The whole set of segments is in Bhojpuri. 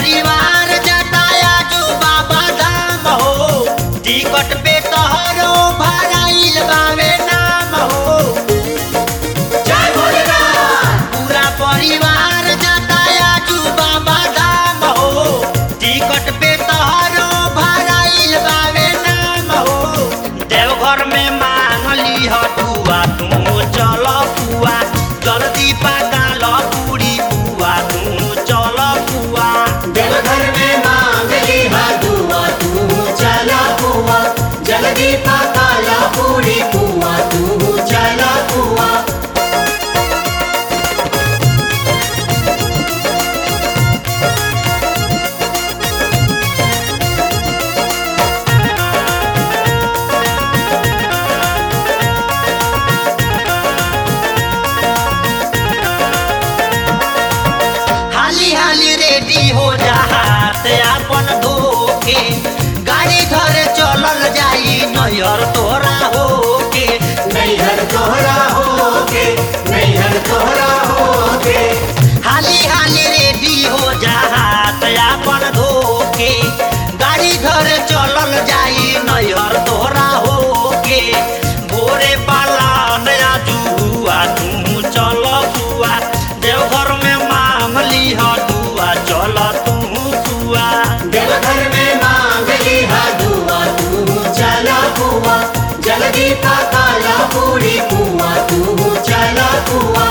परिवार जताया जो बाबा धाम हो टिकट पे तोहरो भराइल बावे नाम हो जय भोलेनाथ पूरा परिवार जताया जो बाबा धाम हो टिकट पे तोहरो भराइल बावे नाम हो देवघर में मांगली हटुआ तू चल पुआ जल्दी पकाल पूरी पुआ तू चल पुआ देवघर में मांगली हा दुआ तू चला पुआ जल्दी पकाला पूरी पुआ तू चला पुआ हाली हाली रेडी हो जा हाथ अपन धोके गाड़ी धरे चलल जाई नैहर तोरा होके नैहर तोहरा होके नैहर तोहरा होके हाली हाली रेडी हो जा हाथ अपन धोके गाड़ी धरे चलल जाई नैहर तोरा होके भोरे पाला नया जुआ तू चल जुआ देवघर में मामली हडुआ चल तू जुआ देवघर में मांगली हा दुआ तू चला पुआ जल्दी पकाला पूरी पुआ तू चला पुआ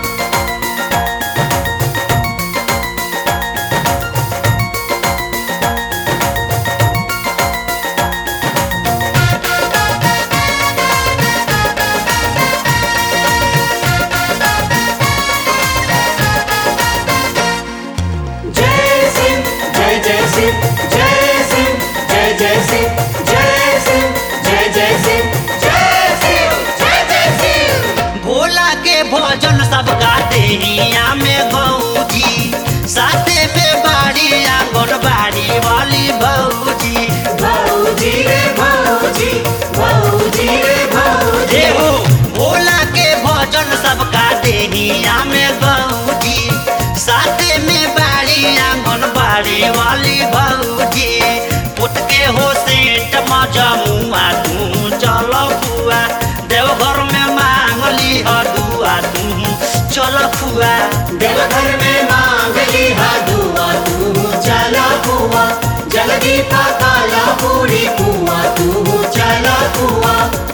जय सिंह जय जय सिंह जय सिंह जय जय सिंह जय सिंह जय जय सिंह जय सिंह जय जय सिंह भोला के भोजन सब गाते हिया में गौजी साथे में बाड़ी आंगन बाड़ी वाली भौजी भौजी रे भौजी भौजी रे भौजी जे हो भोला के भोजन सब गाते हिया में गौजी साथे में बाड़ी आंगन बाड़ी वाली भौजी पुट के हो सेठ मजमुआ तू चल फुआ देवघर में मांगली हदुआ तू चल फुआ देवघर में मांगली हा दुआ तू चला पुआ जल्दी पकाला पूरी पुआ तू चला पुआ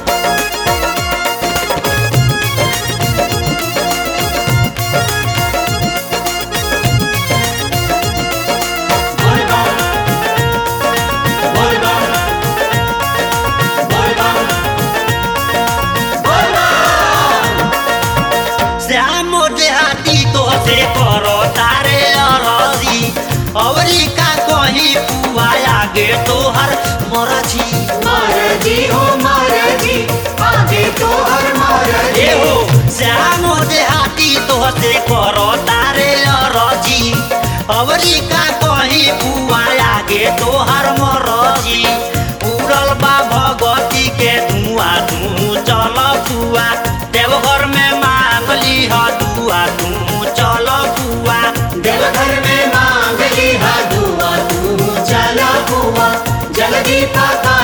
बोल बम बोल बम बोल बम बोल बम श्याम देहाती तो से करो तारे अरजी अवरी का कहीं पुआ आगे तोहर मरजी मारजी हो मारजी आगे तो हर मारजी ए हो श्याम देहाती तो से करो तारे अरजी अवरी का कहीं पुआ आगे तोहर मरजी उड़ल बा भगवती के धुआं तू चल फुआ देवघर में मांगली ह दुआ तू चल फुआ देवघर में मांगली हा दुआ तू चला पुआ जल्दी पका